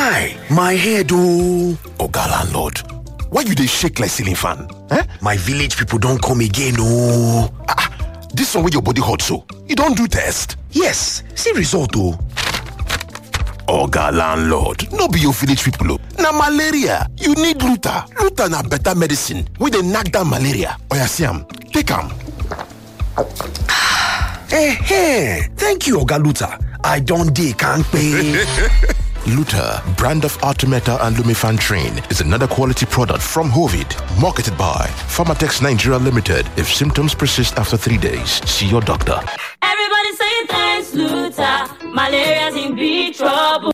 guy my head ooo oga landlord why you dey shake like ceiling fan eh my village people don come again ooo ah this one wey your body hot so you don do test yes see result o. oga landlord no be your village people o na malaria you need luta luta na better medicine wey dey knack down malaria oya see am take am Eh, thank you oga luta i don dey kampe. Luta, brand of Artemeta and Lumifantrin, is another quality product from Hovid, marketed by Pharmatex Nigeria Limited. If symptoms persist after three days, see your doctor. Everybody saying thanks, Luther. Malaria's in big trouble.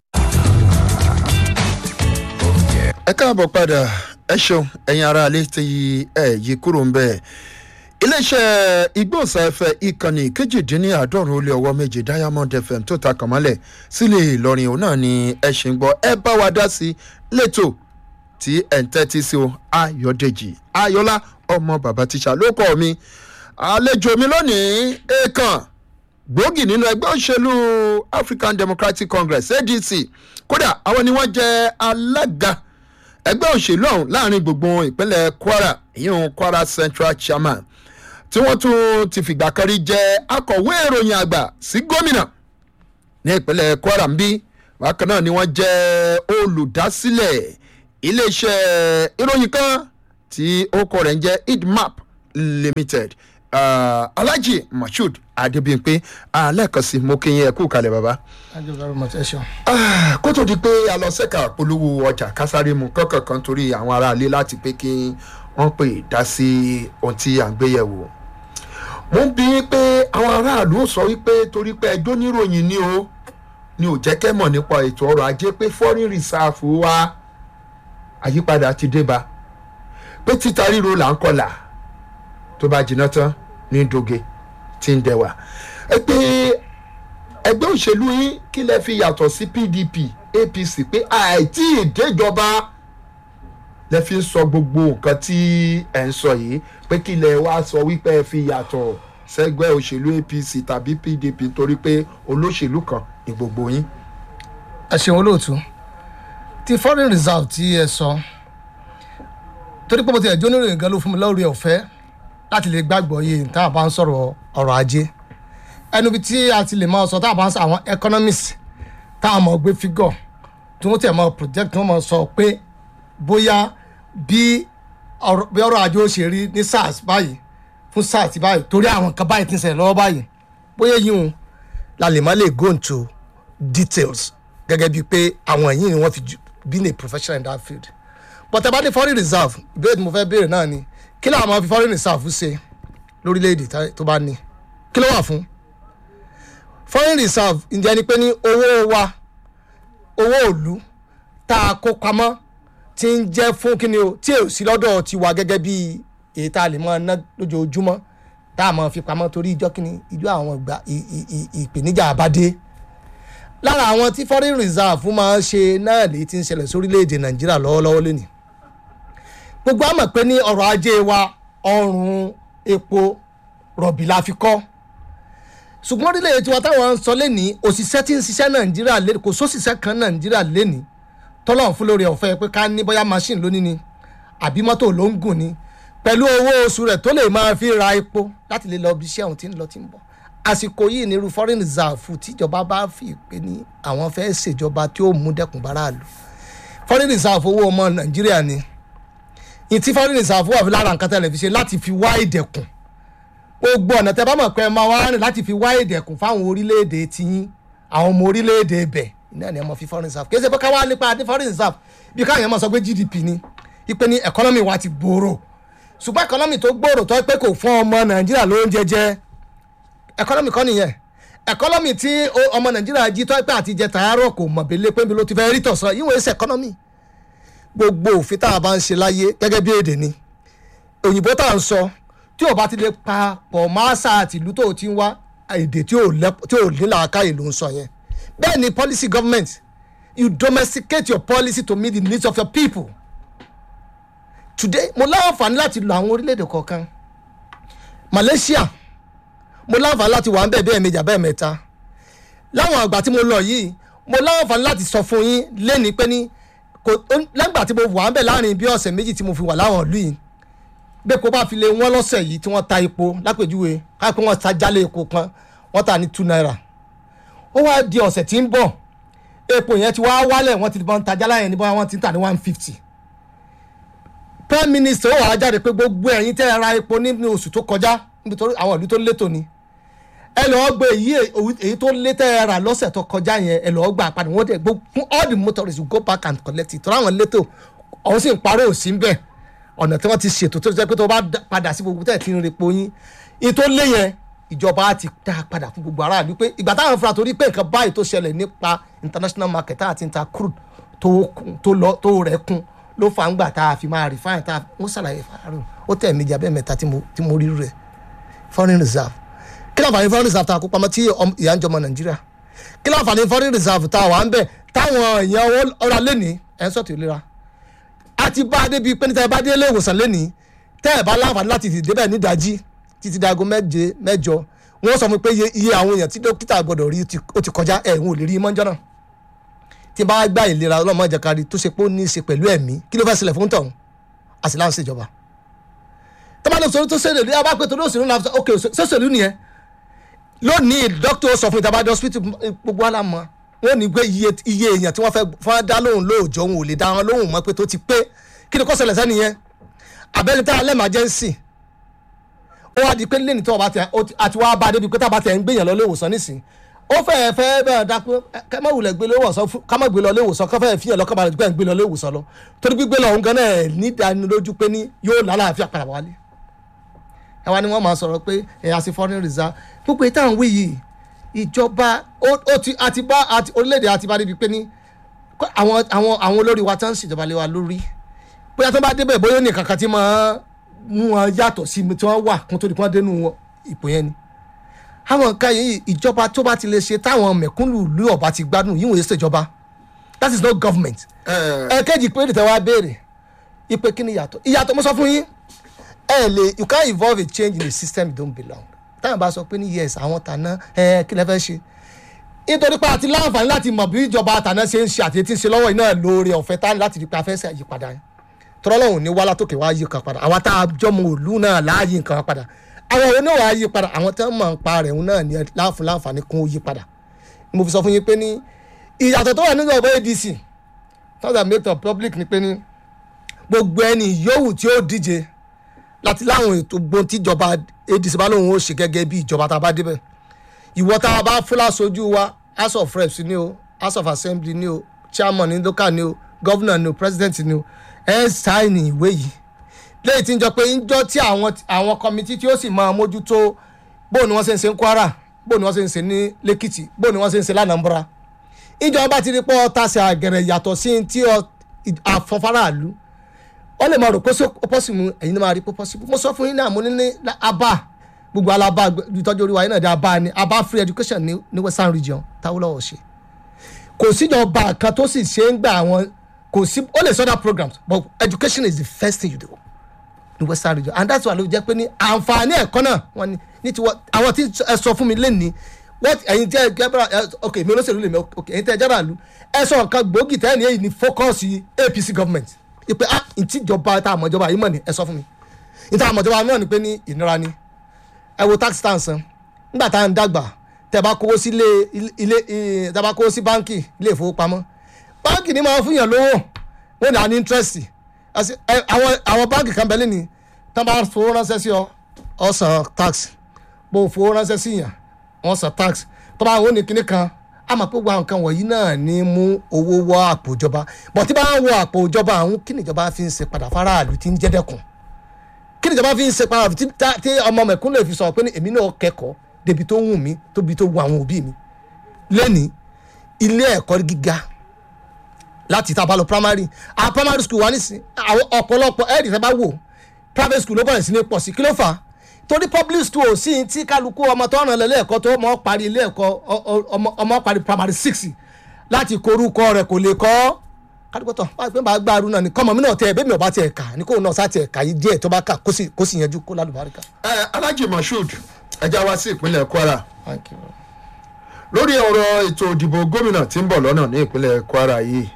ẹ káàbọ̀ padà ẹ ṣeun ẹ̀yin ará ilé tí ẹ yí kúrò ń bẹ̀. iléeṣẹ́ igbóhùnsáfẹ́ ìkànnì kejìdínláàádọ́rùn ó lé ọwọ́ méje diamond fm tó ta kànmọ́lẹ̀ sílẹ̀ ìlọrin òun náà ni ẹ ṣe ń gbọ́ ẹ bá wa dá sí lẹ́tọ̀ tí ẹ̀ ń tẹ́tí sí o ayọ̀dèjì ayọ̀lá ọmọ bàbá tíṣà ló kọ́ mi àlejò mi lónìí èèkàn gbòógì nínú ẹgbẹ́ òṣèlú african democratic congress adc kódà àwọn ni wọ́n jẹ́ alága ẹgbẹ́ òṣèlú ọ̀hún láàrin gbogbo ìpínlẹ̀ kwara ìyẹn kwara central chairman tí wọ́n tún ti fìgbà kan rí jẹ́ akọ̀wé ìròyìn àgbà sí gómìnà ní ìpínlẹ̀ kwara ń bí bákan náà ni wọ́n jẹ́ olùdásílẹ̀ iléeṣẹ́ ìròyìn kan tí ó kọ rẹ̀ ń jẹ́ idmap limited uh, alhaji mashood adebimpe alẹ́ẹ̀kan sí mo kí yín ẹ kú kalẹ̀ baba. thank you very much ẹ ṣeun. Ah, kó tó di pé a lọ sẹ́ka polówó ọjà kásáré mu kọ́kàn kan torí àwọn aráalé láti pé kí wọ́n pè dá sí ohun tí à ń gbé yẹ̀wò. mo ń bí pé àwọn aráàlú sọ wípé torí pé ẹjọ́ níròyìn ni o ni ò jẹ́ kẹ́ mọ̀ nípa ètò ọrọ̀ ajé pé foreign reserve wa àyípadà ti dé ba pé títa ríro là ń kọlà tó bá jiná tán ní doge tí ń dẹwà ẹ pé ẹgbẹ́ òṣèlú yín kí lẹ fi yàtọ̀ sí pdp apc pé àìtí ìdéjọba lẹ fi ń sọ gbogbo nǹkan tí ẹ ń sọ yìí pé kí lẹ wá sọ wípé ẹ fi yàtọ̀ sẹ́gbẹ́ òṣèlú apc tàbí pdp torí pé olóṣèlú kan ní gbogbo yín. ẹ ṣeun olóòtú ti foreign reserve tí ẹ sọ torí pé mo ti ẹjọ́ oníròyìn gan ló fún mi lórí ọ̀fẹ́ láti lè gbàgbọ́ yìí tá a bá ń sọ̀rọ̀ ọ̀rọ̀ ajé ẹnu bí tí a ti lè máa sọ tá a bá ń sọ àwọn economists tá a mọ̀ gbé figure tí wọ́n tẹ̀ mọ́ project tí wọ́n mọ̀ sọ pé bóyá bí ọ̀rọ̀ bí ọ̀rọ̀ ajé ó ṣe rí ní sars báyìí fún sars báyìí torí àwọn nǹkan báyìí ti ń ṣẹlẹ̀ lọ́wọ́ báyìí bóyá yìí ń la lè má lè go into details gẹ́gẹ́ bíi pé àwọn yìí ni wọ́n fi ju- been a professional in that field but ẹ bá ní foreign reserve ìbéèrè tí mo fẹ́ béèrè náà ni kí làwọn máa fi foreign reserve ṣe lórílẹ̀‐èdè tá- tó bá ní kí ló wà fún foreign reserve ǹjẹ́ ni pé ní owó wa owó òlu tá a kó pamọ́ ti ń jẹ́ fún kíni o tí ò sí lọ́dọ̀ tiwa gẹ́gẹ́ bí èyí tá a lè máa ná lójoojúmọ́ tá a máa fi pamọ́ torí ìjọ kíni ìlú àwọn ìgbà ì- ì- ì- ìpèníjà àbádé lára àwọn tí foreign reserve máa ń ṣe náà lèyí tí ń ṣẹlẹ̀ sórílẹ̀‐èdè nàìjíríà lọ́wọ́lọ́wọ́ lónìí gbogbo àmọ̀ pé ní ọrọ̀ ajé wa ọrùn epo rọ̀bì la fi kọ́ ṣùgbọ́n orílẹ̀-èdè tiwa táwọn ń sọ lẹ́nìí òṣìṣẹ́ tí ń ṣiṣẹ́ nàìjíríà lé kò sóṣìṣẹ́ kan nàìjíríà lẹ́nìí tọ́lọ̀ fún lórí ọ̀fẹ́ pé ká ní bóyá machine lónìí ni àbí mọ́tò ló ń gùn ni pẹ̀lú owó oṣù rẹ̀ tó lè máa fi ra epo láti lè lọ bí iṣẹ́ òun ti ń lọ ti ń bọ̀ àsìkò yìí ní irú foreign reserve tíjọba bá fi pé ní àwọn fẹ́ ṣèjọba tí ó mú dẹ́kun báráàlú foreign reserve owó ọmọ nàìjíríà ni ìtí foreign reserve wà fi lára nǹkan tẹ́lẹ̀ fi ṣe láti fi wá ìdẹ̀kùn gbogbo ọ̀nà tẹ́ bá mọ̀ pé ẹ máa wá rìn láti fi wá ìdẹ̀kùn fáwọn orílẹ̀-èdè tiyín àwọn ọmọ orílẹ̀-èdè ibẹ̀ iná ni ẹ mọ̀ fi foreign reserve kì í ṣe pé káwá nípa ní foreign reserve bí káyọ̀ mọ̀ sọ pé gdp ni ipe ní economy wa ti gbòòrò ṣùgbọ́n economy tó gbòòrò tó pé kò fún ọmọ nàìjíríà lóúnjẹ jẹ economy kọ́ nìyẹn economy tí o- ọmọ nàìjíríà jí tó pé àti jẹ tààrọ̀ kò mọ̀ bẹ́lẹ̀ pé bí ló ti fẹ́ rí tọ̀sán yíwọ̀n ẹsẹ̀ economy gbogbo òfin tá a bá ń ṣe láyé gẹ́gẹ́ bí èdè ni òyìnbó tá à ń sọ tí ò bá ti lè pa pọ̀ máṣá àti ìlú tó o ti ń wá èdè tí ò lẹ́- tí ò ní làákàyè ló ń sọ yẹn bẹ́ẹ̀ ni policy government you domesticate your policy to meet the needs of your people today mo láǹfààní láti lo àwọn orílẹ̀-èdè kọ̀ọ̀kan malaysia mo láǹfààní láti wà ń bẹ̀ bẹ́ẹ̀ méjà bẹ́ẹ̀ mẹ́ta láwọn àgbà tí mo lọ yìí mo láǹfààní láti sọ fún yín lẹ́ni pé ní kò lẹ́gbà tí mo wà ń bẹ̀ láàrin bí ọ̀sẹ̀ méjì tí mo fi wà láwọn ìlú yìí bẹ́ẹ̀ kó bá fi lé wọ́n lọ́sẹ̀ yìí tí wọ́n ta epo lápèjúwe káàpẹ́ wọ́n ta jálẹ̀ epo kan wọ́n ta ní two naira ó wá di ọ̀sẹ̀ tí ń bọ̀ epo yẹn ti wá wálẹ̀ wọ́n ti bọ́n ta jálẹ̀ yẹn ní bọ́n wọ́n ti ń tà ní one fifty prime minister ó wàá jáde pé gbogbo ẹ̀yin tẹ́ ẹ ra epo nínú oṣù tó kọjá nítorí àwọn ìlú tó létò ni ẹ lọ́ọ́ gbé èyí èyí tó lé tẹ́ ẹ rà lọ́sẹ̀ tó kọjá yẹn ẹ lọ́ọ́ gbà padà wọ́n dẹ̀ gbó fún all the motorists will go back and collect it tọ́lá àwọn létò ọ̀hún sì ń parọ́ òsì ń bẹ̀ ọ̀nà tí wọ́n ti ṣètò tó jẹ́ pé tó bá padà sí gbogbo tẹ̀ tí ń repo yín èyí tó lé yẹn ìjọba á ti dá padà fún gbogbo aráàlú pé ìgbà táwọn fura torí pé nǹkan báyìí tó ṣẹlẹ̀ nípa international market tá a ti ń ta crude tó lọ tó rẹ̀ kún ló fà ń gbà tá a fi máa refine tá a wọ́n ṣàlàyé fàárọ̀ ó tẹ̀ méjì abẹ́ mẹ́ta tí mo rí rẹ̀ foreign reserve kí ló àǹfààní foreign reserve tá a kó pamọ́ tí ìyá ń jọmọ nàìjíríà kí ló àǹfààní foreign reserve tá a wà ń bẹ̀ táwọn èèyàn ọ̀rọ̀ lẹ́ni ẹ̀ ń sọ̀tì ìlera a ti bá a débi pé níta ẹ bá dé ilé ìwòsàn lẹ́ni tẹ́ ẹ̀ bá láǹfààní láti dìde bẹ́ẹ̀ nídàájí títí dago méje mẹ́jọ wọ́n sọ fún mi pé iye àwọn èèyàn tí dókítà gbọ́dọ̀ rí ó ti kọjá ẹ̀ ń ò lè rí mọ́jọ́ náà tí bá gbá ìlera ọlọ́mọ ìjàkadì tó ṣe pé ó ní í ṣe pẹ̀lú ẹ̀mí kí ló fẹ́ sílẹ̀ fún tọ̀hún àti láǹṣẹ́ ìjọba tọ́mọdé sọ̀rọ̀ tó ṣẹlẹ̀ lóyún abápẹ́ tó lóṣèlú náà ok ṣẹṣẹ̀lú nìyẹn lónìí dókítà sọ fún ìtàbádé hospital gbogbo àlámọ́ wọn ní pé iye iye èèyàn tí wọ́n fẹ́ fọ́n dá lóhùn lóòjọ́ wọn ò lè dá wọn lóhùn mọ́ pé tó ti pé kí ni kò ṣẹlẹ̀ sẹ́ni yẹn abẹ́ni tá a lẹ́ emergency ó wá di pé lẹ́ni tí wọ́n bá tẹ àti wá bá débi pé tá a bá tẹ ń gbéyàn lọ ilé ìwòsàn nísìn ó fẹ́ fẹ́ bẹ́ẹ̀ dá pé ká má wulẹ̀ gbé léwòsàn ká má gbé lọ léwòsàn ká fẹ́ fi hàn lọ́kàn balẹ̀ pé ń gbé lọ léwòsàn lọ torí gbígbé lọ òun gan náà ní ìdánilójú pé ní yóò lálàáfíà padà wálé ẹ wá ní wọ́n máa sọ̀rọ̀ pé ẹ̀yà sí foreign reserve gbogbo ìtàn wí yìí ìjọba ó ti àti bá àti orílẹ̀-èdè àti bá débi pé ní àwọn àwọn àwọn olórí wa tán ń ṣèjọba lé wa lórí bóyá tó bá débẹ̀ bóyá ó ní kankan tí máa mú wọn yàtọ̀ sí tí wọ́n wà kún tó di kí wọ́n dénú ipò yẹn ni àwọn nǹkan yìí ìjọba tó bá ti lè ṣe táwọn mẹ̀kúnnù ìlú ọ̀bá ti gbádùn yìí wọ́n yé ṣèjọba that is not government ẹ̀ẹ́kẹ́jì pé ìdìtẹ̀ wa béèrè ipe kí ni ìyàtọ̀ ìyàtọ̀ mo sọ fún yín ẹ lè you can't involve a change in a system you don't belong táwọn bá sọ pé ní yes àwọn tàná ẹ kí lẹ fẹ́ ṣe nítorí pé àti láǹfààní láti mọ̀ bí ìjọba àtàná ṣe ń ṣe àti etí ń ṣe lọ́wọ́ iná lóore ọ̀fẹ́ tá láti rí pé a fẹ́ ṣe àyípadà yẹn tọ́lọ́hùn ní wá látòkè wá yí kan padà àwa tá a jọmọ òlu náà láàyè nǹkan padà àwọn òun náà wá yí padà àwọn tí wọ́n mọ̀ ń pa rẹ̀ òun náà ní láǹfààní láǹfààní kún ó yí padà mo fi sọ fún yín pé ní ìyàtọ̀ tó wà nínú ọ̀bọ adc tọ́jà make up public ni pé ní gbogbo ẹni yòówù tí ó díje láti láwọn ètò gbọ́n tíjọba adc bá lóun ó ṣe gẹ́gẹ́ bí ìjọba tá a bá débẹ̀ ìwọ tá a bá fúlà sójú wa house of reps ni o house of assembly ni o chairman ni local ni o governor ni o president ni o ẹ ń sáìnì ìwé yìí lẹ́yìn tí ń jọ pé ń jọ tí àwọn àwọn kọmitì tí ó sì máa mójútó bóun ni wọ́n ṣe ń ṣe ní kwara bóun ni wọ́n ṣe ń ṣe ní lẹ́kìtì bóun ni wọ́n ṣe ń ṣe lánàmbra ìjọba ti rí pọ́ tàṣẹ àgẹ̀rẹ̀ yàtọ̀ sí ti àfọ̀fáráàlú wọ́n lè máa rò pé pọ́sìmù ẹ̀yin ni máa rí pé pọ́sìmù mo sọ fún yín náà mo ní ní abá gbogbo alaba ìtọ́jú orí wa yín náà di abá ni abá free education ní ní western region táwọn lọ́wọ́ ṣe kò síjọba kan tó sì ṣe ń gbà àwọn kò sí ó lè sọ́dọ̀ programs but education is the first thing you do ní western region and that's why ló jẹ́ pé ní àǹfààní ẹ̀kọ́ náà wọ́n ní ní tiwọ́ àwọn tí ẹ sọ fún mi lẹ́ni what ẹ̀yin tẹ́ ẹ ok mi olóṣèlú lèmi ok ẹ̀yin tẹ́ ẹ jẹ́rà lu ẹ sọ nǹkan gbòógì tẹ́ ẹ ní èyí ní focus apc government ìpè ah ìtìjọba tá a mọ̀ ìjọba yìí mọ̀ ni ẹ sọ fún mi ìta àmọ̀ ìjọba náà ni pé ní ìnira ni ẹ wo tax tá à ń san nígbà tá à ń dàgbà tẹ bá kówó sí ilé ilé tẹ bá kówó sí báńkì ilé ìfowópamọ́ báńkì ni máa fún yàn lówó wọn ní à ní interest àwọn àwọn báńkì kan bẹ́ẹ̀ lẹ́ni tá a bá fowó ránṣẹ́ sí ọ ọ san tax bó o fowó ránṣẹ́ sí yàn wọ́n san tax tó bá wọn ní kinní kan àmọ́ pé gbogbo nǹkan wọ̀nyí náà ní mú owó wọ àpò ìjọba bọ̀ tí bá ń wọ àpò ìjọba àwọn kí nìjọba fi ń ṣe padà faraàlú tí ń jẹ́ dẹ́kun kí nìjọba fi ń ṣe padà tí ọmọ mẹ̀kún lè fi sọ pé èmi náà kẹ́kọ̀ọ́ débi tó wù mí tóbi tó wù àwọn òbí mi lẹ́ni ilé ẹ̀kọ́ gíga láti tá a bá lọ primary àwọn primary school wà nísìn àwọn ọ̀pọ̀lọpọ̀ ẹ̀ẹ́dì tẹ́ bá wò private school ló bẹ̀rẹ̀ sí ní pọ̀ sí kí ló fà á torí public school sí tí kálukú ọmọ tó ràn lẹ́lẹ́ ẹ̀kọ́ tó mọ̀ parí ilé ẹ̀kọ́ ọmọ parí primary six láti korúkọ rẹ̀ kò lè kọ́ kálukú tán báyìí pé bá gbàrú náà ni kọ́mọ mi náà tẹ ẹ̀bẹ́ mi ò bá tiẹ̀ kà ní kóun náà sá tiẹ̀ kà yí díẹ̀ tó bá kà kó sì yanjú kó lálùbáríkà. ẹ alájì moshood ẹja wá sí ìpínlẹ̀ kwara lórí ọ̀rọ̀ ètò ìdìbò gómìnà tí ń bọ̀ lọ́nà ní ìpínlẹ̀ kwara yìí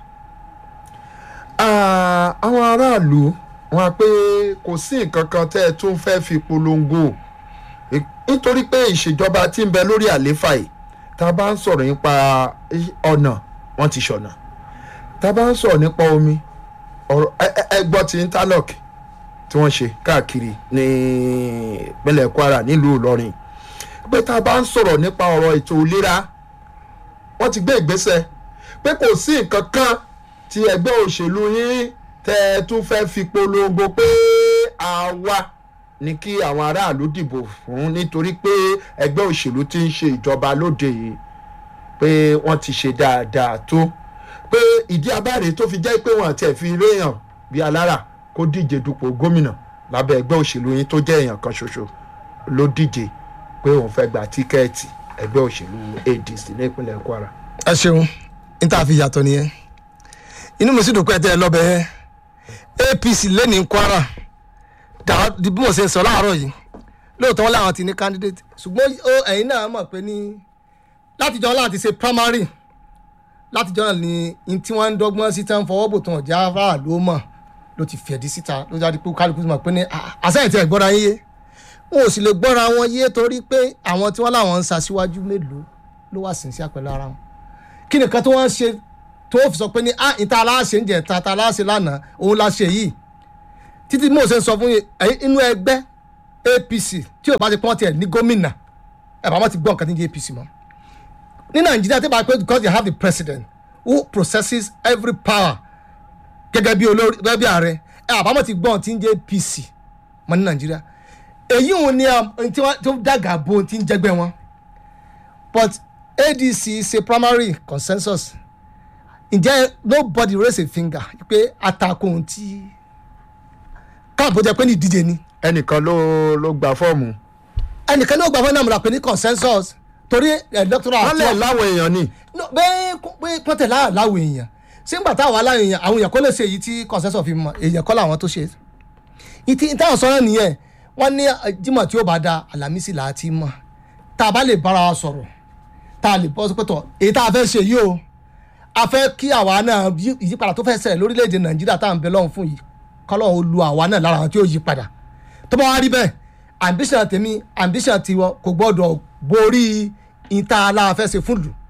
Ah, àwọn aráàlú wọn á pé kò sí nǹkan kan tẹ́ ẹ tún fẹ́ fi polongo I- nítorí pé ìṣèjọba tí ń bẹ lórí àléfà yìí tá a bá ń sọ̀rọ̀ nípa i- ọ̀nà wọ́n ti ṣọ̀nà tá a bá ń sọ̀rọ̀ nípa omi ọ̀rọ̀ ẹ- ẹ- ẹ gbọ́ ti interlock tí wọ́n ṣe káàkiri ní ìpínlẹ̀ kwara nílùú ìlọrin pé tá a bá ń sọ̀rọ̀ nípa ọ̀rọ̀ ètò ìlera wọ́n ti gbé ìgbésẹ̀ pé kò sí nǹkan kan tí ẹgbẹ́ òṣèlú yín tẹ́ ẹ tún fẹ́ fi polongo pé àwa ni kí àwọn aráàlú dìbò fún nítorí pé ẹgbẹ́ òṣèlú ti ń ṣe ìjọba lóde yìí pé wọ́n ti ṣe dáadáa tó pé ìdí abáre tó fi jẹ́ pé wọ́n àti ẹ̀ fi réèyàn bíi alára kó díje dupò gómìnà lábẹ́ ẹgbẹ́ òṣèlú yín tó jẹ́ èèyàn kan ṣoṣo ló díje pé òun fẹ́ gba tíkẹ́ẹ̀tì ẹgbẹ́ òṣèlú adc ní ìpínlẹ̀ kwara. ẹ ṣeun níta fi yàtọ̀ nìyẹn inú mi sì dùn pé ẹ tẹ́ ẹ lọ́bẹ̀ ẹ apc lẹ́ni kwara dà bí mo ṣe sọ láàárọ̀ yìí lóòótọ́ wọn làwọn ti ní candidate ṣùgbọ́n ó ẹ̀yin náà mọ̀ pé ní látijọ́ láti ṣe primary látijọ́ náà ni n tí wọ́n ń dọ́gbọ́n sí tán fọwọ́ bò tán ọ̀já afárá ló mọ̀ ló ti fẹ̀dí síta ló jáde pé kálukú mọ̀ pé ní àṣàyàn tí ẹ̀ gbọ́ra yín yé wọn ò sì lè gbọ́ra wọn yé torí pé àwọn tí wọ́n láwọn ń ṣaṣíwájú mélòó ló wà sínsí àpẹẹrẹ ara wọn kí nìkan tí wọ́n ń ṣe tó fi sọ pé ní ah ìta aláṣẹ ń jẹ ta ta aláṣẹ lánàá òun la ṣe yìí títí mo ṣe ń sọ fún yín ẹ̀yin inú ẹgbẹ́ apc tí ò bá ti pọ́n tiẹ̀ ní gómìnà ẹ̀ bá wọn ti gbọ́ nǹkan tí ń jẹ́ apc mọ́ ní nàìjíríà tí bá pẹ́ because they have the president who processes every power gẹ́gẹ́ bí olórí gẹ́gẹ́ bí ààrẹ ẹ̀ àbámọ̀ ti gbọ́ tí ń jẹ́ apc mọ́ ní nàìjíríà èyí òun ni um, tí wọ́n tó dàgà bo tí ń jẹ́gbẹ́ wọn but adc ṣe primary consensus ǹjẹ́ nobody raise a finger pé àtakò ohun tí káàbọ̀ jẹ́ pé ní ìdíje ni ẹnìkan ló ló gba fọ́ọ̀mù. ẹnìkan ní ó gbà fún náà mo rà pé ní consensus torí electoral wọ́n lẹ̀ láwọn èèyàn ni. No, bẹ́ẹ̀ kó- pé pọ́tẹ̀ láàláwọ̀ èèyàn ṣé ń gbà táwọn aláwọ̀ èèyàn àwọn èèyàn kó lè ṣe èyí tí consensus fi mọ èèyàn kọ́ làwọn tó ṣe ìtì táwọn sọ̀rọ̀ nìyẹn wọ́n ní eh, Jímọ̀ tí ó bá da Àlàmísì là á ti mọ̀ tá a bá lè bára wa sọ̀rọ̀ tá a lè bọ́ sọ́pẹ́tọ̀ èyí tá a fẹ́ ṣe yìí o a fẹ́ kí àwa náà yí- ìyípadà tó fẹ́ ṣẹlẹ̀ lórílẹ̀‐èdè Nàìjíríà tá à ń bẹ lọ́hùn fún yìí kọ́lọ́ ó lu àwa náà lára àwọn tí ó yí padà tó bá wá rí bẹ́ẹ̀ ambition tèmi ambition tiwọn kò gbọ́dọ̀ borí ìta aláfẹ́ ṣe fún lù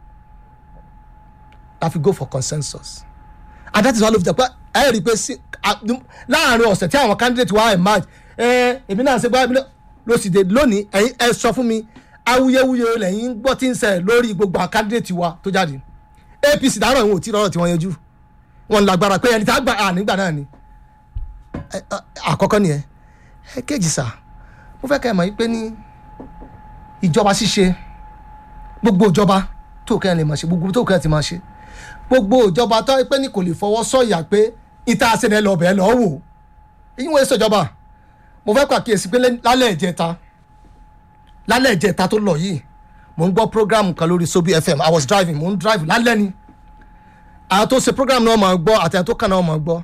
la fi go for consensus and that is why ló fi jẹ pé ẹ rí i pé sí a- láàrin ọ̀sẹ̀ tí àwọn candidate wa emerge ẹ èmi náà ṣe gbá èmi náà ló sì dé lónìí ẹ̀yin ẹ sọ fún mi awuyewuye lẹ́yìn gbọ́ tí ń ṣẹlẹ̀ lórí gbogbo àwọn candidate wa tó jáde apc dárò ìwọ̀n ò tí rọrọ̀ tí wọ́n yanjú wọn lágbára pé ẹni tí a gbà á nígbà náà ni Ẹ- ẹ- àkọ́kọ́ nìyẹn ẹ kéjì sà mo fẹ́ kẹ́ ẹ mọ̀ yí pé ní ìjọba ṣíṣe gbogbo ìjọba tó kẹ́ ẹ lè máa ṣe gbogbo tó kẹ́ ẹ ti máa ṣe gbogbo ìjọba tó ẹ pé ní kò lè fọwọ́ sọ̀yà pé ìta àṣẹlẹ̀ lọ bẹ́ẹ̀ lọ́ọ́ wò èyí wọ́n ṣèjọba mo fẹ́ pàkíyèsí pé lẹ́- lálẹ́ ìjẹta lálẹ́ ìjẹta tó lọ yìí mo ń gbọ́ program kan lórí sobi fm i was driving mo ń drive lálẹ́ ni àwọn tó ṣe program náà máa gbọ́ àti àwọn tó kàn náà máa gbọ́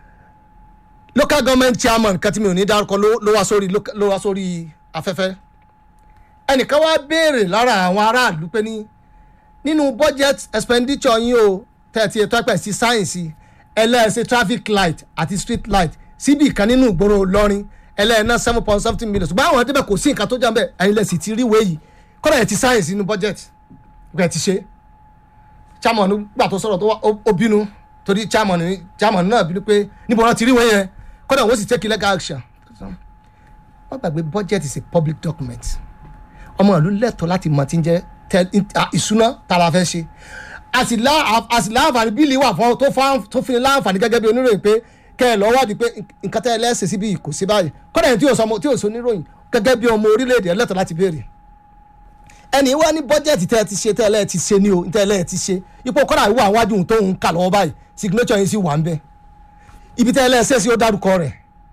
local government chairman kan tí mi ò ní dárúkọ ló- ló wá sórí loca- ló wá sórí afẹ́fẹ́ ẹnìkan wá béèrè lára àwọn aráàlú pé ní nínú budget expenditure yín o tẹ̀tí ètò ẹ̀pẹ̀ sí sáyẹ̀nsì ẹlẹ́ẹ̀sẹ̀ traffic light àti street light síbi kan nínú ìgboro lọ́rin ẹlẹ́ẹ̀ná seven point something million ṣùgbọ́n àwọn ẹ̀dẹ́bẹ̀ kò sí nǹkan tó jà ń bẹ̀ ẹ̀yin lẹ̀ sì ti rí ìwé yìí kọ́dà ẹ̀ ti sáyẹ̀nsì nínú budget ìgbà ti ṣe chairman gbà tó sọ̀rọ̀ tó wá ó- ó bínú torí chairman ní- chairman náà bínú pé níbo wọn ti rí ìwé yẹn kọ́dà wọ́n sì take legal action wọ́n gbàgbé budget is a public document ọmọ ìlú lẹ́tọ̀ọ́ láti mọ̀ tí ń jẹ́ tẹ- in- à, ìṣúná tara fẹ́ ṣe a sì lá- a sì láǹfààní bíìlì wà fún tó fún tó fi láǹfààní gẹ́gẹ́ bí oníròyìn pé kẹ́ ẹ lọ́ wádìí pé nǹkan tẹ́ ẹ lẹ́sẹ̀ síbi kò sí báyìí kọ́dà ẹni tí yóò sọ ọmọ- tí yóò sọ oníròyìn gẹ́gẹ́ bí ọmọ orílẹ̀-èdè ẹlẹ́tọ̀ọ́ láti béèrè ẹni wá ní bọ́jẹ̀tì tẹ́ ẹ ti ṣe tẹ́ ẹ lẹ́ẹ̀ ti ṣe ní o tẹ́ ẹ lẹ́ẹ̀ ti ṣe ipò kọ́dà ìwọ àwọn àwájú tó ń kà lọ́wọ́ báyìí signature yìí sì wà ń bẹ́ẹ̀ ibi tẹ́ ẹ lẹ́ẹ̀ ṣe sí ó dárúkọ rẹ̀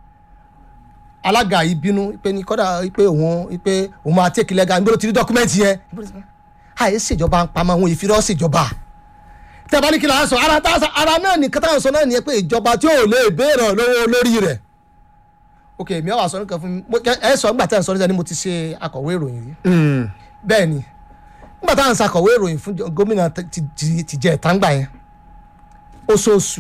alága yìí bínú pé ní kọ́dà pé òun pé òun máa tẹ́kì lẹ́gà nígbà tó ti rí dọ́kúmẹ́ǹtì yẹn àyè ṣèjọba ń pamọ́ àwọn ìfirọ́ ṣèjọba tẹ́ bá ní kí la sọ ara tá a sọ ara náà ní kátà sọ náà nìyẹn pé ìjọba tí ò lè béèrè lọ́wọ́ olórí rẹ̀ ok mi ò wá sọ nǹkan fún mi mo- ẹ ẹ sọ nígbà tí ẹ sọ níta ni mo ti ṣe akọ̀wé ìròyìn rí bẹ́ẹ̀ ni nígbà táwọn ṣàkọ̀wé ìròyìn fún jọ- gómìnà ti- ti- ti- ti jẹ ìtàǹgbà yẹn oṣooṣù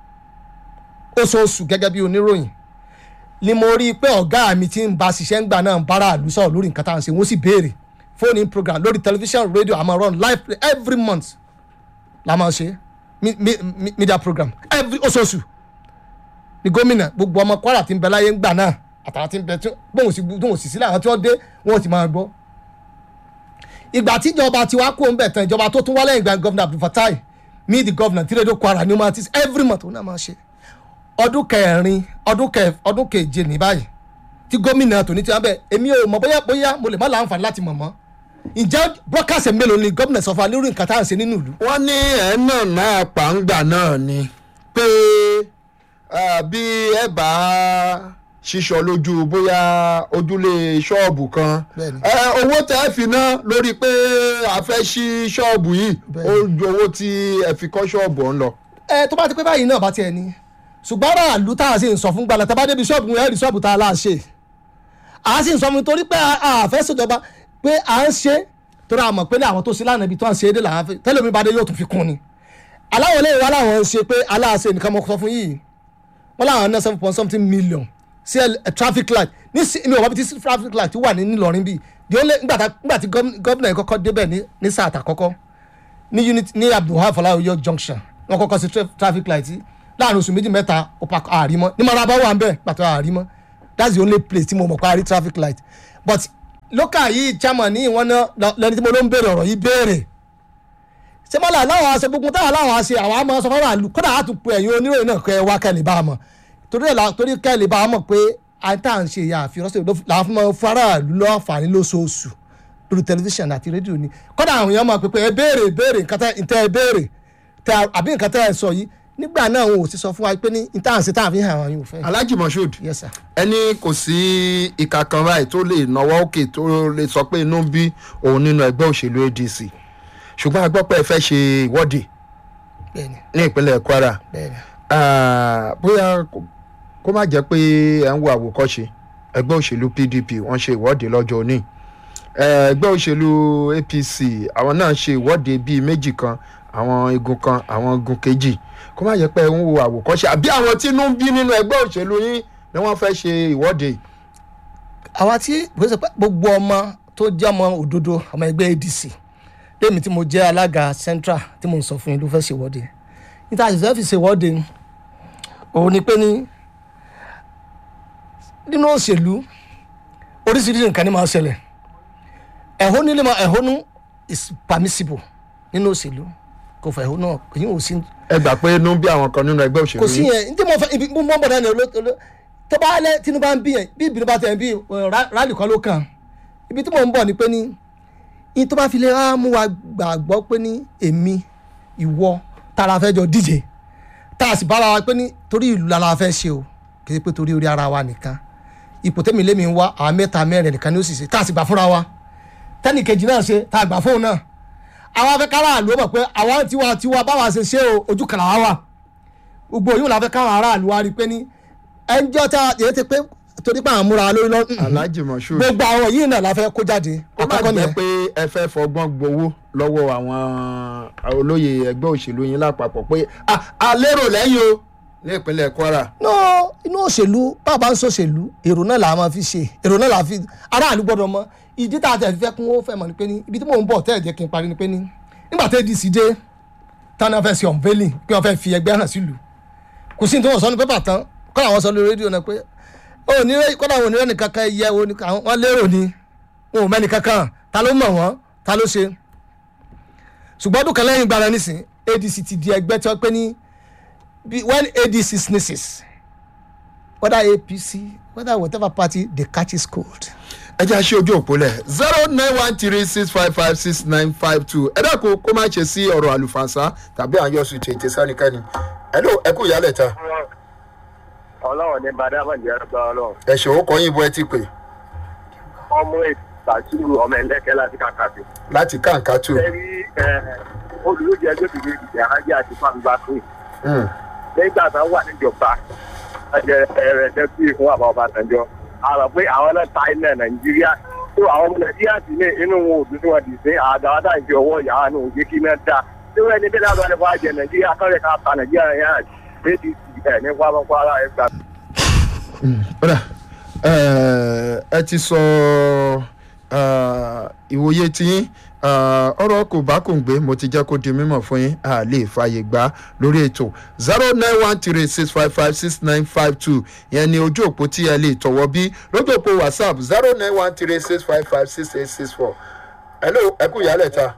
oṣooṣù gẹ́gẹ́ bí oníròyìn ni mo rí i pé ọ̀gá mi ti ń ba ṣiṣẹ́ ń gbà náà ń bára àlù sọ̀rọ̀ lórí nǹkan tá à ń ṣe wọ́n sì béèrè phone in program lórí television radio àmọ́ run live play every month la máa ṣe mi- mi- mi- media program every oṣooṣù ni gómìnà gbogbo ọmọ kwara ti ń bẹ láyé ń gbà náà àtàwọn ti ń bẹ tí bóun sì bóun sì sílẹ̀ àwọn tí wọ́n dé wọn ò ti máa gbọ́ ìgbà tíjọba ti wá kó ń bẹ̀ tán ìjọba tó tún wá lẹ́yìn ìgbà gọ́vnà abdulfatai meet the governor tí rédíò kwara ní humanity every month òun náà máa ṣe ọdún kẹrin ọdún kẹ ọdún keje ní báyìí tí gómìnà tòní ti wá bẹ̀ èmi ò mọ̀ bóyá bóyá mo lè má láǹfààní láti mọ̀ mọ́ ǹjẹ́ broadcast mélòó ni gómìnà sọ fún wa lórí nǹkan tá à ń ṣe nínú ìlú wọ́n ní ẹ̀ náà náà pàǹgbà náà ni pé ah, bí ẹ bá ṣíṣọ lójú bóyá ojúlé ṣọ́ọ̀bù kan Bẹ́ẹ̀ni. ẹ, owó tẹ́ ẹ fi ná lórí pé a fẹ́ ṣí ṣọ́ọ̀bù yìí ó ju owó tí ẹ fi kọ́ ṣọ́ọ̀bù ọ̀hún lọ. ẹ tó bá ti pé báyìí náà bá tiẹ̀ ní ṣùgbọ́n aráàlú tá a sì ń sọ fún gbalẹ̀ tá a bá débi ṣọ́ọ̀bù yẹn rí ṣọ́ọ̀bù tá a láà ṣe a sì ń sọ fún mi torí pé a a fẹ́ ṣèjọba pé à ń ṣe torí a mọ̀ pé ní àwọn tó ṣe lánàá ibi tó ń ṣe é dé làwọn fẹ́ tẹ́lẹ̀ mi bá dé yóò tún fi kún ni aláwọ̀ lè wá láwọn ń ṣe pé aláàṣẹ nìkan mọ̀ sọ fún yìí wọ́n láwọn ná seven point something million sí ẹ ẹ traffic light ní sí mi ò wá bí tí traffic light wà ní Ìlọrin bíi di ó lé nígbà tá- nígbà tí gọ́m- gómìnà yìí kọ́kọ́ débẹ̀ ní ní sáà àtàkọ́kọ́ ní unit ní abdulhaf fọláwíyọ junction wọn kọ́kọ́ sí tra- traffic light yìí láàrin oṣù méjì mẹ́ta ó pa àrímọ́ ní maraba wà ń bẹ̀ pàtó àrímọ́ that's the only place tí mo mọ̀ pé a rí traffic light but local yìí chairman ní ìwọ́n náà lẹni tí mo ló ń béèrè ọ̀rọ̀ yìí béèrè ṣé mọ́lá aláwọ̀ aṣọ gbogbo táwọn aláwọ̀ aṣe àwọn àmọ́ sọ fáwọn àlù kódà á tún pe ẹ̀yin oníròyìn náà kẹ́ ẹ wá kẹ́lẹ̀ bá a mọ̀ torí ẹ̀ la- torí kẹ́lẹ̀ bá a mọ̀ pé àìtá à ń ṣe ìyá àfihàn ṣe làwọn fún wọn fún aráàlú lọ́ọ̀fààní lóṣooṣù lórí tẹlifíṣàn àti rédíò ni kódà àwọn èèyàn máa pè pé ẹ béèrè béèrè nǹkan tẹ ntẹ ẹ béèrè tẹ àbí nǹkan tẹ ẹ sọ yìí nígbà náà wọn ò sì sọ fún wa pé ní ìta à ń ṣe tá à fi hàn àwọn yóò fẹ́. alhaji moshood yes sir. ẹni kò sí ìka kan báyìí tó lè náwó òkè tó lè sọ pé inú ń bí òun nínú ẹgbẹ́ òṣèlú adc ṣùgbọ́n a gbọ́ pé ẹ fẹ́ ṣe ìwọ́de bẹ́ẹ̀ni ní ìpínlẹ̀ kwara bẹ́ẹ̀ni. Ah, bóyá kó- kó má jẹ́ pé ẹ̀ ń wo àwòkọ́ṣe ẹgbẹ́ òṣèlú pdp wọ́n ṣe ìwọ́de lọ́jọ́ òní Eh, ẹgbẹ́ òṣèlú apc àwọn náà ṣe ìwọ́de bíi méjì kan àwọn igun kan àwọn igun kejì kó má jẹ́ pé ẹ̀ ń wo àwòkọ́ṣe àbí àwọn tí inú ń bí nínú ẹgbẹ́ òṣèlú yín ni wọ́n fẹ́ ṣe ìwọ́de yìí. àwa tí bó ṣe pé gbogbo ọmọ tó jẹ́ ọmọ òdodo ọmọ ẹgbẹ́ adc lèmi tí mo jẹ́ alága central tí mo ń sọ fún yín ló fẹ́ ṣèwọ́de níta àṣìṣe fi ṣèwọ́de òun ni pé ní nínú òṣèlú oríṣiríṣi nǹkan ní máa ṣẹlẹ̀ ẹ̀hónú ní ma ẹ̀hónú is permissible nínú òṣèlú kò fẹ́ ẹ̀hónú èyí ò sí ẹ gbà pé inú ń bí àwọn kan nínú ẹgbẹ́ òṣèlú kò sí yín. yẹn ní tí mo fẹ́ ibi mo mọ̀ bọ̀dá ni olóòtú tó bá lẹ́ tinubu bá ń bí yẹn bí ìbínú bá tẹ̀ ń bí ọ̀, rá- rálì kan ló kàn ibi tí mò ń bọ̀ ni pé ní ní tó bá fi lè wá mú wa gbàgbọ́ pé ní èmi ìwọ tara fẹ́ jọ díje tá a sì bára wa pé ní torí ìlú la fẹ́ ṣe o kì í ṣe pé torí orí ara wa nìkan ipò tẹ́mi lémi ń wá àwọn mẹ́ta mẹ́rin nìkan ni ó sì ṣe tá a sì gbà fúnra wa tẹ́nì kejì náà ṣe tá a gbà fóun náà àwọn afẹ́kárà àlù ó mọ̀ pé àwọn tiwa tiwa báwa ṣe ṣe o ojú kan làwa wà gbogbo yìí la fẹ́ káwọn aráàlú wa rí i pé ní ẹnjọ́ tá a yẹ ti pé torí pé àwọn múra lórí lọ́dún alhaji moshood gbogbo àwọn yìí náà la fẹ́ kó jáde ó má àkọ́kọ́ jẹ́ nìyẹn pé ẹ fẹ́ fọgbọ́n gbowó lọ́wọ́ àwọn olóyè ẹgbẹ́ òṣèlú yín lápapọ̀ pé "Ah, a lérò lẹ́yìn o ní ìpínlẹ̀ kwara no inú òṣèlú bàbá ń sòṣèlú èrò náà là máa fi ṣe èrò náà là fi aráàlú gbọ́dọ̀ mọ̀ ìdí tá a tẹ̀ fẹ́ kún ó fẹ́ mọ̀ ni pé ní ibi tí mò ń bọ̀ tẹ́ ẹ̀ jẹ́ kí n parí ni pé ní nígbà tí adc dé tán náà fẹ́ ṣe unveiling pé wọ́n fẹ́ fi ẹgbẹ́ hàn sílùú kò sí ní tí wọ́n sọ ní pépà tán kọ́ àwọn sọ lórí rédíò náà pé ó ní kọ́dà wọn ò ní rẹ́ nìkan kan yẹ wọ́n lérò ni wọn ò mẹ́ni kankan ta ló mọ̀ wọ́n ta ló ṣe ṣùgbọ́n ọdún kan lẹ́yìn gbára nísìn adc ti di ẹgbẹ́ tí wọ́n pé ní be- when adc sneezes whether apc whether whatever party they catch is cold. ẹ jẹ́ àṣẹ ojú òpó lẹ̀ zero nine one three six five five six nine five two ẹ dákun kó má ṣe sí ọ̀rọ̀ àlùfànṣá tàbí àyọ̀sùn tètè sánikẹ́ni ẹ ló ẹ kú ìyálẹ̀ ta ọlọ́run ní badama jẹ́ ẹgbẹ́ ọlọ́run ẹ̀ṣẹ̀ ó kọ́ yín bọ́ ẹ ti pè ọmọ ìtàṣírù ọmọ ẹlẹ́kẹ́ láti kàkàtì. láti káǹká tù ẹ̀rí olùdókè ẹgbẹ́ òbí ìdíje ajé àti fáńgbà pé nígbà tó wà níjọba ẹ̀jẹ̀ ẹ̀rẹ̀ tẹ́tí fún àbá ọba àtẹ̀jọ́ àrò pé àwọn náà ta ilẹ̀ nàìjíríà tó àwọn ọmọ nàìjíríà sì ní inú wọn ò dùn sí wọn dì sí àgàwádà ìfi ọwọ́ ìyá ní òye kí náà dá tí wọ́n ẹni bẹ́ẹ̀ lábẹ́ àdẹ́fọ́ àjẹ nàìjíríà kọ́rẹ́ ká ta nàìjíríà yẹn adc ẹ̀ ní kwara ẹgbàá kódà ẹ ti sọ ìwòye tiyín ọ̀rọ̀ kò bá kò ń gbé mo ti jẹ́ kó di mímọ̀ fún yín a lè fààyè gbà lórí ètò zero nine one three six five five six nine five two yẹn ni ojú òpó tí ẹ lè tọ̀wọ́ bí lójú òpó whatsapp zero nine one three six five five six eight six four hello ẹ kú ìyálẹ̀ ta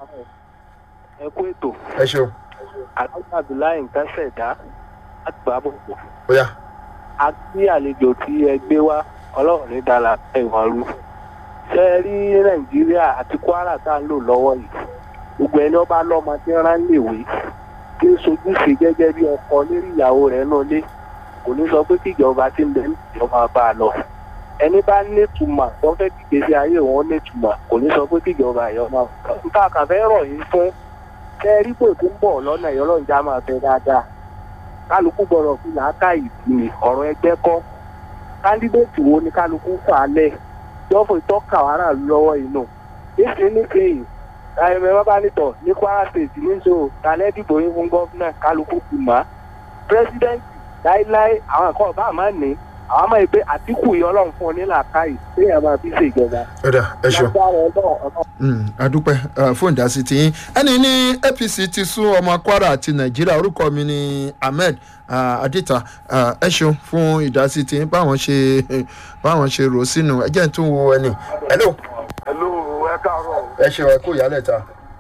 ẹ kú ètò ẹ ṣeun alájà abdullahi nǹkan ṣẹ̀dá láti gbà bọ̀ bóyá a kí àlejò tí ẹ gbé wá ọlọ́run ní dàlà ẹ̀wọ̀n rú ṣe é rí nàìjíríà àti kwara tá à ń lò lọ́wọ́ yìí gbogbo ẹni ọba lọ́mọ tí ń rán léwé tí ń sojúṣe gẹ́gẹ́ bí ọkọ lérí ìyàwó rẹ̀ náà lé kò ní sọ pé kíjọba ti ń bẹ níjọba bá a lọ ẹni bá nítumọ̀ tó fẹ́ kíkẹ́ sí ayé òun nítumọ̀ kò ní sọ pé kíjọba ẹ̀yọ́ máa nǹkan àkàfẹ́ rọ̀ yín fún ṣe é rí pò tó ń bọ̀ lọ́nà ìyọ́lọ́njà máa fẹ́ dáadáa kálukú gbọ́dọ̀ fi làákà ìpìlẹ̀ ọ̀rọ̀ ẹgbẹ́ kọ́ kándídéètì wo ni kálukú fà á lẹ̀ jọ́fọ̀ ìtọ́ka wàrà lọ́wọ́ inú ìsìn níkẹyìn ẹ̀mẹ̀ wọn bá nítọ̀ ní kwara state níṣó talẹ́ dìbò yín fún gọ́fúnà kálukú kù mọ́ pírẹsidẹ́ǹtì láíláí àwọn ẹ̀kọ́ ọba àmọ́ ní àwọn ọmọ ìpè àtìkù yìí ọlọ́run fún ọ ní làákàyè téèyàn máa fi ṣèjọba. ọ̀dà ẹ ṣeun lágbára ọlọ́run ọlọ́run adúpẹ́ fún ìdásí tiyín ẹni ní apc ti sún ọmọ kwara àti nàìjíríà orúkọ mi ni ahmed ah, adita Ah, ẹ ṣeun fún ìdásí tiyín báwọn ṣe báwọn ṣe rò ó sínú ẹ jẹ́ n tún wo ẹni hello hello ẹ káàárọ̀ ẹ ṣeun ẹ kú ìyálẹ̀ ta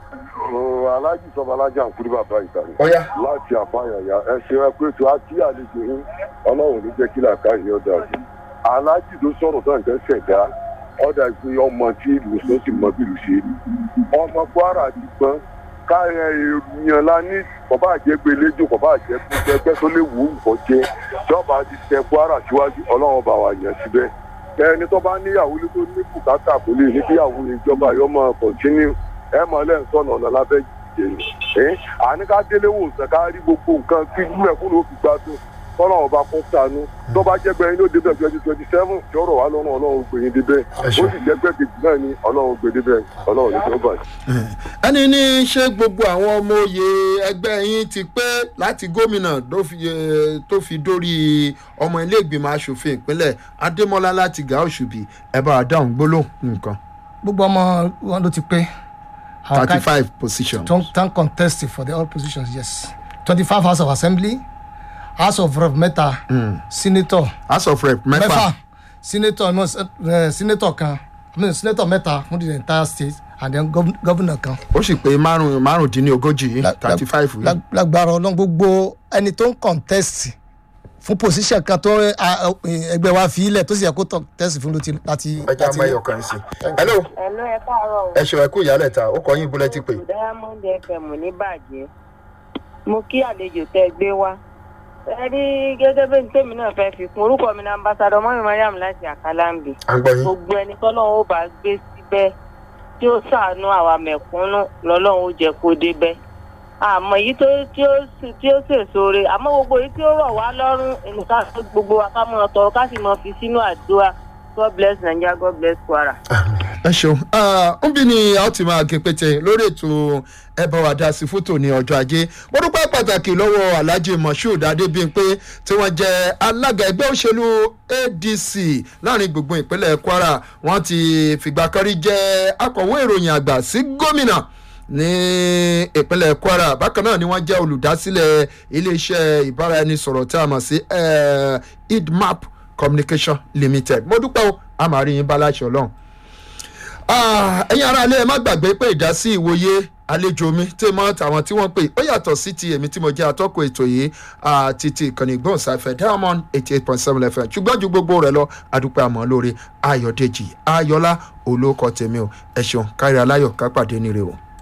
o alájì sọmọ alájà ń kúrú bàbá ìtàrí ọ̀yá láti àfàyàyà ẹ ṣe ẹ pé tó àti àlejò yín ọlọ́run ní jẹ́ kí làákà yín ọ̀dà sí alájì tó sọ̀rọ̀ tó nǹkan ṣẹ̀dá ọ̀dà pé ọmọ tí ìlú tó sì mọ bí ìlú ṣe rí ọmọ kwara ti gbọ́n káyọ̀ èèyàn la ní bàbá àjẹgbé lẹ́jọ́ bàbá àjẹgbé ẹgbẹ́ tó lè wù ú nǹkan jẹ́ jọba ti tẹ kwara síwájú ọlọ́run bá wà yẹn síbẹ̀ ẹni tó bá níyàwó lé tó ní bùkátà kò lè ní kíyàwó ìjọba yóò máa kọ̀ntínú ẹ mọ̀ lẹ́yìn sọ̀nà ọ̀nà lábẹ́ jẹ̀yìn ẹ́ àní ká délé wò sàn ká rí gbogbo nǹkan kí mẹ́kún ló fi gbádùn kọ́nà ọba kó sànú tó bá jẹ́ gbẹ̀yìn ló débẹ̀ twenty twenty seven tí ọ̀rọ̀ wa lọ́rùn ọlọ́run gbẹ̀yìn débẹ̀ ó sì jẹ́ gbẹ̀gẹ̀dì náà ni ọlọ́run gbẹ̀ débẹ̀ ọlọ́run ní tó bàjẹ́. ẹni ní ṣé gbogbo àwọn ọmọ oyè ẹgbẹ́ yín ti pé láti gómìnà tó fi eh, tó fi dórí ọmọ ilé ìgbìmọ̀ asòfin ìpínlẹ̀ adémọlá láti gà òṣùbì ẹ bá a dáhùn gbólóhùn nǹkan gbogbo ọmọ wọn ló ti pé Àwọn thirty kan- five positions. Don't, don't contest for the all positions, yes. 25 House of Assembly, House of Rep mẹ́ta, Senator house of rep mẹ́fà mẹ́fà, Senator no, uh, Senator kan, I mean, Senator mẹ́ta fún the entire state and then gov Governor kan. ó sì pé márùn márùndínlógójì thirty five Lag- Lágbára ọlọ́run gbogbo ẹni tó ń contest fún position kan tó eh, ah, eh, ẹgbẹ́ wa fi ilẹ̀ tó sì yẹ kó contest fún láti láti. ẹja láti- mẹyọ kan sí. hello Ẹ̀lú ẹ káàárọ̀ o. ẹ ṣe ẹ kú ìyálẹ̀ ta ó kọ yín búlẹ̀ ti pè. Diamond FM ní bàjẹ́. Mo kí àlejò tẹ́ ẹ gbé wá. Ẹ rí gẹ́gẹ́ bí tèmi náà fẹ́ fi kún orúkọ mi ní ambassadọ mọ́mí mariam láti àkàlàmbì. à ń gbọ́ yín. Gbogbo ẹni tọ́lọ́run ó bá gbé síbẹ̀ tí ó ṣàánú àwa mẹ̀kúnnù lọ́lọ́run ó jẹ́ kó débẹ̀. Àmọ́ èyí tó tí ó sì- tí ó sèso re àmọ́ gbogbo èyí tí ó rọ̀ wá lọ́rùn nǹkan gbogbo wa ká mọ̀ tọrọ ká sì mọ̀ fi sínú àdúrà. God bless Nigeria, God bless Kwara. ẹ ṣeun ń bí ni a ó ti máa ké pété lórí ètò ẹ bá wa dá sí fótó ní ọjọ́ ajé mo dúpẹ́ pàtàkì lọ́wọ́ alhaji moshood adébíyìnpé tí wọ́n jẹ́ alága ẹgbẹ́ òṣèlú adc láàrin gbùngbùn ìpínlẹ̀ kwara wọ́n ti fìgbà kan rí jẹ́ akọ̀wé ìròyìn àgbà sí gómìnà ní ìpínlẹ̀ kwara bákan náà ni wọ́n jẹ́ olùdásílẹ̀ iléeṣẹ́ ìbáraẹnisọ̀rọ̀ tí a mọ̀ sí eh, idmap communication limited mo dúpẹ́ o a máa rí yín bá láṣọ ọlọ́run Ah, ẹ̀yin ará ilé ẹ má gbàgbé pé ìdásí ìwòye àlejò mi tí mo tàwọn tí wọ́n pè ó yàtọ̀ sí ti èmi tí mo jẹ́ atọ́kọ̀ ètò yìí àti ti ìkànnì ìgbóhùnsáfẹ́ diamond eighty eight point seven fm ṣùgbọ́n ju gbogbo rẹ̀ lọ àdúpẹ́ àmọ́ lórí ayọ̀dèjì ayọ̀lá olóòkọ tèmi o ẹ ṣeun kárí aláyọ̀ ká pàdé nire o.